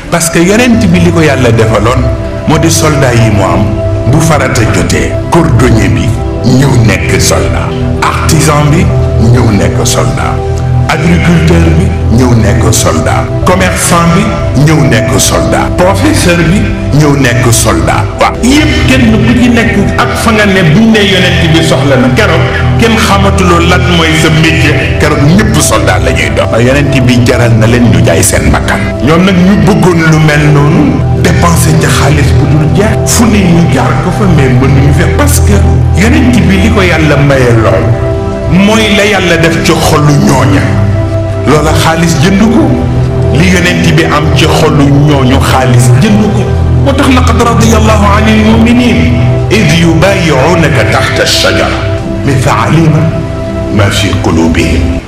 parce que yonent bi li ko yàlla defaloon moo di soldat yi mu am bu farata jotee cordonnier bi ñëw nekk soldat artisan bi ñëw nekk soldat agriculteur bi ñëw nekk soldat commerçant bi ñëw nekk soldat professeur bi ñëw nekk soldat waaw yëpp kenn ku ci nekk ak fa nga ne buñ ne yonent bi soxla na keroog kenn xamatuloo lan mooy sa métier keroog ñëpp soldat la ñuy dox yonent bi jaral na leen ñu jaay seen bakkan ñoom nag ñu bëggoon lu mel noonu dépenser ca xaalis bu dul jeex fu ne ñu jaar ko fa mais mënuñu fe parce que yonent bi li ko yàlla maye lool mooy la yàlla def ci xolu ñooña loola xaalis jënd ko li yonent bi am ci xolu ñooñu xaalis jënd ko moo tax laqad radiyallahu anil muminin id yubayiunaka taxta alshajara mais fa alima ma fi qulubihim